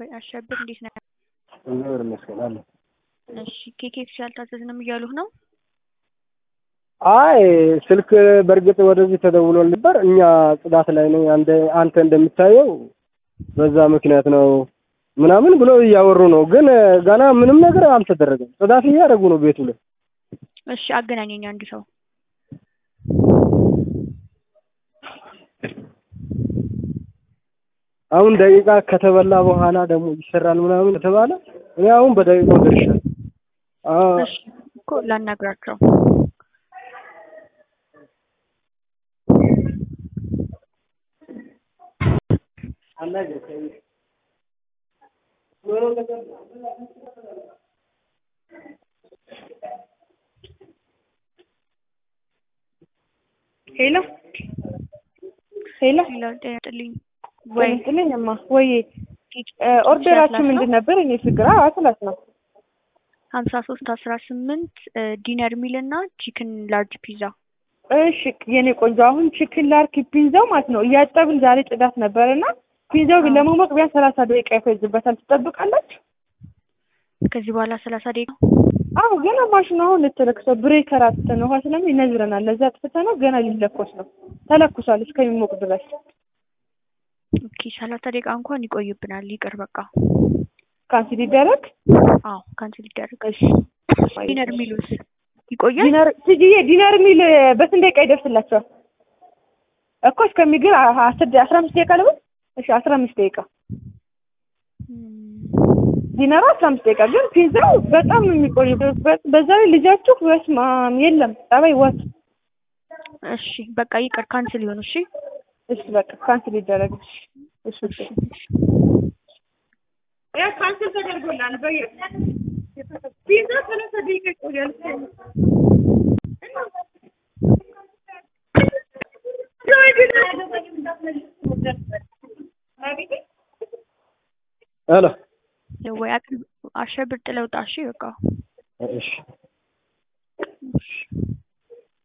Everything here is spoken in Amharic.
ወይ አሸብር እንዴት ነህ? እግዚአብሔር ይመስገን አለ። እሺ ኬኬክስ ያልታዘዝንም እያሉህ ነው? አይ ስልክ በእርግጥ ወደዚህ ተደውሎ ነበር። እኛ ጽዳት ላይ ነኝ፣ አንተ አንተ እንደምታየው በዛ ምክንያት ነው ምናምን ብሎ እያወሩ ነው። ግን ገና ምንም ነገር አልተደረገም። ጽዳት እያደረጉ ነው ቤቱ ላይ። እሺ አገናኘኝ አንድ ሰው አሁን ደቂቃ ከተበላ በኋላ ደግሞ ይሰራል ምናምን ከተባለ እኔ አሁን በደቂቃው ደርሻለሁ። አዎ እሺ እኮ ላናግራቸው ሄሎ ሄሎ ሌላ ጤና ይስጥልኝ ወይ ወይ ጥልኝ እማ ወይ ኦርደራችሁ ምንድን ነበር? እኔ ችግር አትላት ነው ሀምሳ ሶስት አስራ ስምንት ዲነር ሚል እና ቺክን ላርጅ ፒዛ እሺ የኔ ቆንጆ አሁን ቺክን ላርክ ፒንዛው ማለት ነው እያጠብን ዛሬ ጽዳት ነበር እና ፒንዛው ግን ለመሞቅ ቢያንስ ሰላሳ ደቂቃ ይፈጅበታል። ትጠብቃላችሁ? ከዚህ በኋላ ሰላሳ ደቂቃ አዎ ገና ማሽኑ አሁን ልትለክሰው ብሬከር አጥተን ውሃ ስለሚ ይነዝረናል። ለዛ አጥፍተ ነው ገና ሊለኮስ ነው። ተለኩሷል እስከሚሞቅ ድረስ ኦኬ ሰላሳ ደቂቃ እንኳን ይቆይብናል። ይቅር በቃ ካንሲል ይደረግ። አዎ ካንስል ይደረግ። እሺ ዲነር ሚሉስ ይቆያል? ዲነር ትጂዬ ዲነር ሚል በስንት ደቂቃ ይደርስላቸዋል እኮ እስከሚግል አስር ደ- አስራ አምስት ደቂቃ ልበል። እሺ አስራ አምስት ደቂቃ እም፣ ዲነሩ አስራ አምስት ደቂቃ ግን ፒዛው በጣም ነው የሚቆይ። በ- በዛ ላይ ልጃችሁ በስመ አብ የለም ጠባይ ወት እሺ በቃ ይቅር ካንስል ይሁን። እሺ እሺ በቃ ካንስል ይደረግ። እሺ እሺ እሺ እሺ። ያ ካንስል ተደርጎላል። በየ ፒዛ ሰላሳ ደቂቃ ይቆያል። ሄሎ ወይ አቅርብ አሸብር ጥለውጣ። እሺ በቃ እሺ